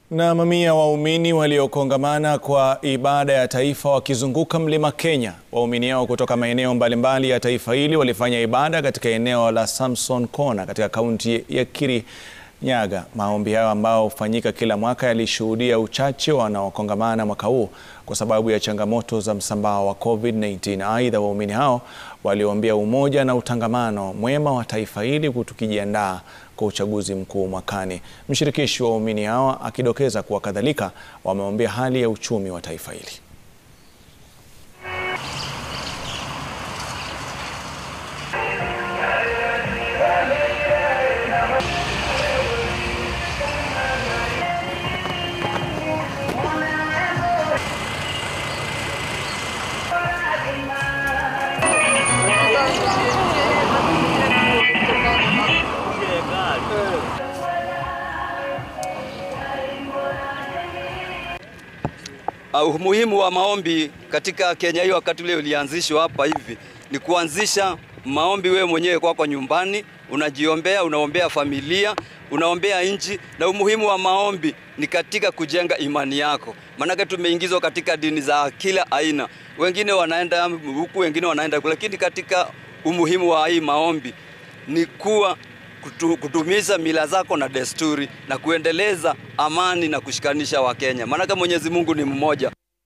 Na mamia waumini waliokongamana kwa ibada ya taifa wakizunguka Mlima Kenya. Waumini hao kutoka maeneo mbalimbali ya taifa hili walifanya ibada katika eneo la Samson Kona katika kaunti ya Kirinyaga. Maombi hayo ambao hufanyika kila mwaka yalishuhudia uchache wanaokongamana mwaka huu kwa sababu ya changamoto za msambao wa COVID-19. Aidha, waumini hao waliombea umoja na utangamano mwema wa taifa hili tukijiandaa kwa uchaguzi mkuu mwakani. Mshirikishi wa waumini hawa akidokeza kuwa kadhalika wameombea hali ya uchumi wa taifa hili. Uh, umuhimu wa maombi katika Kenya hii wakati ule ulianzishwa hapa hivi ni kuanzisha maombi wewe mwenyewe kwako kwa nyumbani, unajiombea, unaombea familia, unaombea nchi, na umuhimu wa maombi ni katika kujenga imani yako. Maanake tumeingizwa katika dini za kila aina, wengine wanaenda huku, wengine wanaenda huku, lakini katika umuhimu wa hii maombi ni kuwa kutu, kutumiza mila zako na desturi na kuendeleza amani na kushikanisha Wakenya, maanake Mwenyezi Mungu ni mmoja.